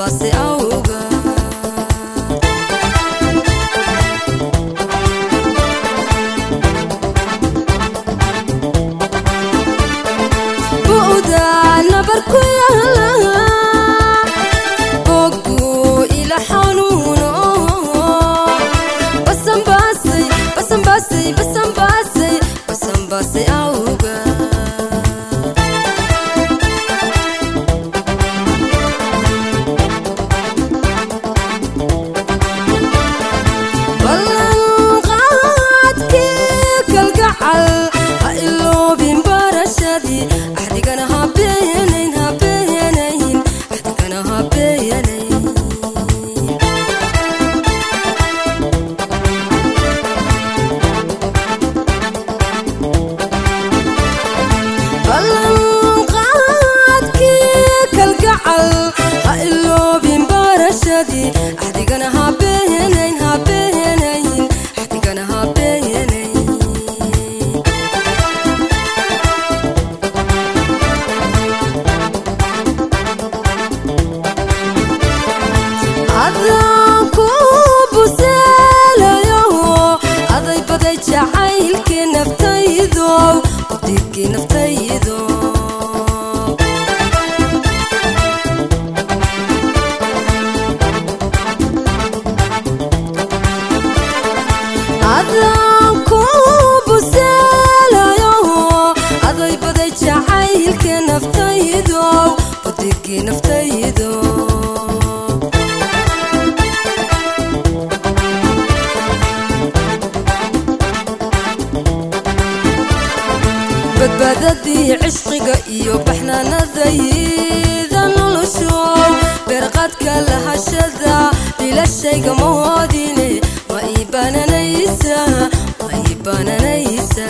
basanbaasi awga bu'da nabar ku yaala bogu ila xanuuno basanbaasay basanbaasay basanbaasay basanbaasay awga ballanqaadkii kalgacal ha iloobin barashadii axdigana ha beenayn ha beenayn axdigana ha beenayn ballanqaadkii kalgacal ha iloobin barashadii axdigana ha beenayn ha beenayn axdigana ha beenayn adaan ku buseelayo aday baday jacaylkii naftaydow udiibkii naftaydo adaan ku buseelayo aday baday jacaylkii naftaydow udiibkii naftaydo badbaadadii cishqiga iyo baxnaanadayda noloshow beerqadka lahashada bilashayga mahoodine ma ii bananaysa ma ii bananaysa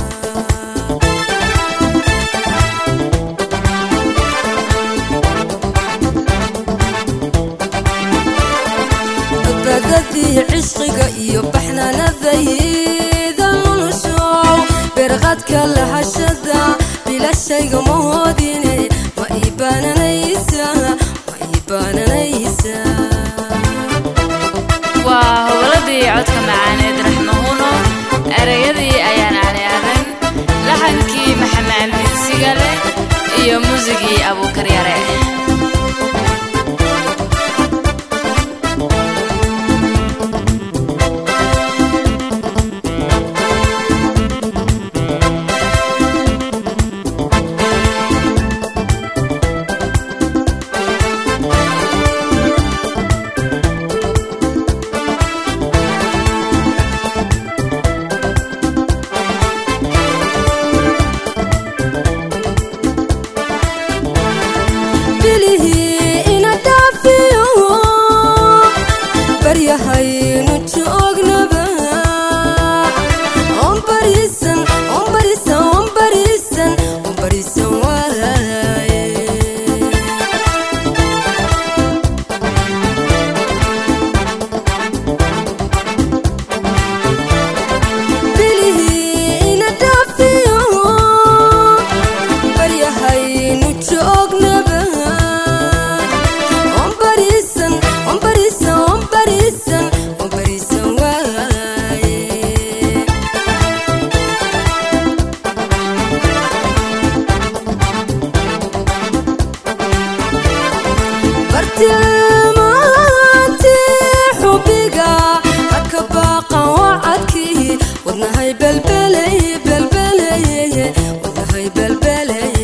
badbaadadii cishqiga iyo baxnaanadayda noloshow beerqadka lahashada bilashayga mahoodine ma ii bananaysa ma ii bananaysa waa howladii codka macaaneed raxmahuno ereyadii ayaan cali aadan laxankii maxamed minsigale iyo muusigii abuukar yare bilihii ina dhaafiyo baryahaynu joognaba on bariisan on bariisan on bariisan on bariisan waaye bilihii ina dhaafiyo baryahaynu joognaba on bariisan on bariisan on bariisan on bariisan waaye bartilmaantii xubiga haka baaqan wacadkii wadnahay belbelay belbelay wadnahay belbelay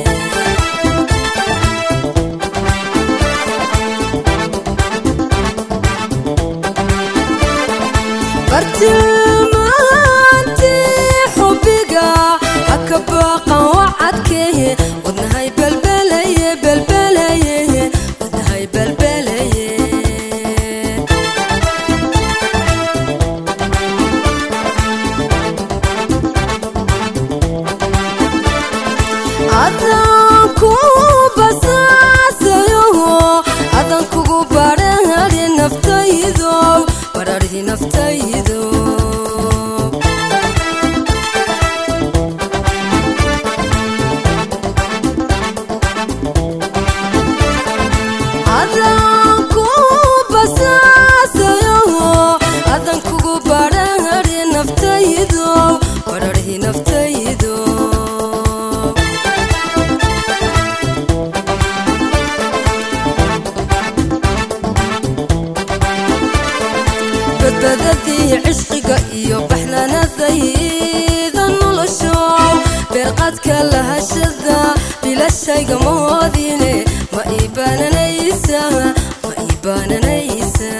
bartilmaantii xubiga haka baaqan wacadkii wadnahay belbelay belbelay wadnahay belbelay beerqaadka lahashada bilashayga moodine ma ii baananaysa ma ii baananaysa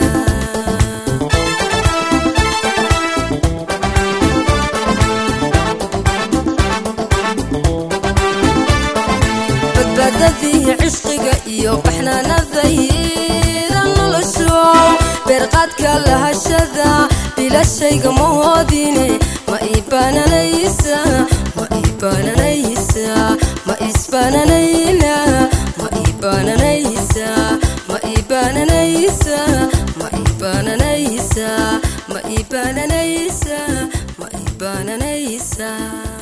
badbaadadii cishqiga iyo baxnaanadayda nolosho beerqaadka lahashada bilashayga moodine ma ii baananaysa ma ii baananaysa ma isbaananayna ma ii baananaysa ma ii baananaysa ma ii baananaysa ma ii baananaysa ma ii baananaysa